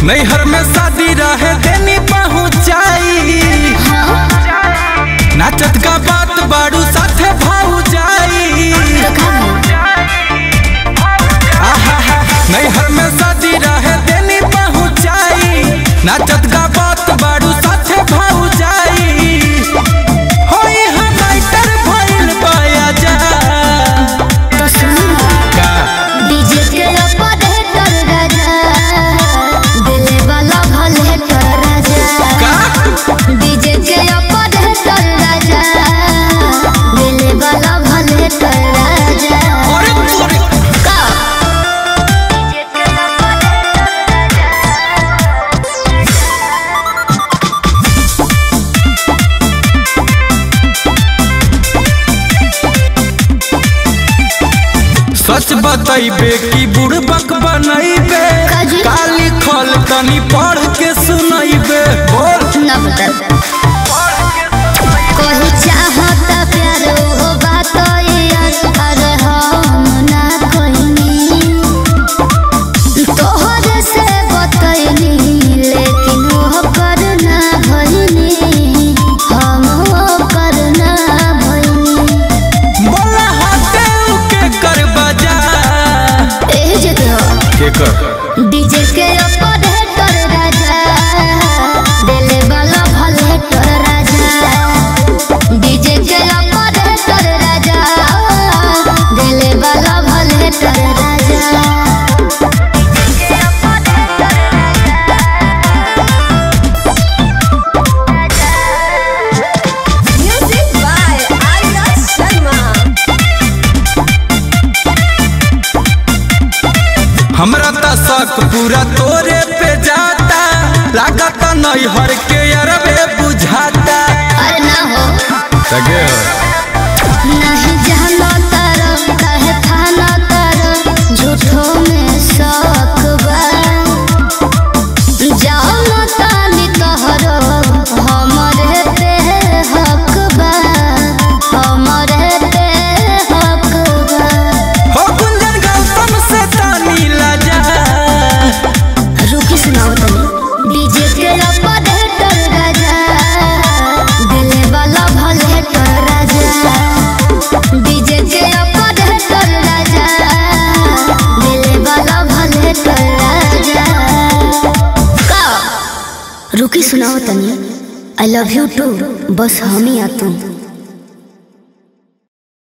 नैहर में शादी रहे देनी पहुँचाई नाचत का बात बाड़ू साथे भाऊ जाई आहा नैहर में शादी रहे देनी पहुँचाई नाचत का बात बाड़ू साथे भाऊ जाई होई हमाइटर भइल बाया जा तो सुन का डीजे के ऑपरेटर राजा दिले वाला भले कर राजा का डीजे के ऑपरेटर राजा दिले वाला भले कर राजा अरे तोरे का डीजे के सच बतैबे कि बुड़बक बनैबे काजी? काली खल तनी पढ़ के सुनैबे बोल न बता कोई चाहता प्यार हो बात यार अरे हम ना कोई तोहर से बतैनी लेकिन वो करना भइनी हम वो करना भइनी बोला हाथे के कर बजा एह जगह के कर डीजे के ऑपरेटर राजा दिले वाला भले कर राजा डीजे के ऑपरेटर राजा दिले वाला भले कर राजा Music by Aya Sharma. हमरा त शक पूरा तोरे पे जाता लागत नैहर के अरबे बुझाता अरे ना हो सगे नहीं जानो तारो कहे थाना तारो झूठो में शौक बा जानो तानी तोहरो हमरे पे हक बा हमरे पे हक बा हो गुंजन गौतम से तानी लजा रुकी सुनाओ तनी डीजे के ऑपरेटर राजा दिले वाला भले कर राजा डीजे के ऑपरेटर राजा दिले वाला भले कर राजा का रुकी सुनाओ तनी आई लव यू टू बस हम ही आ तुम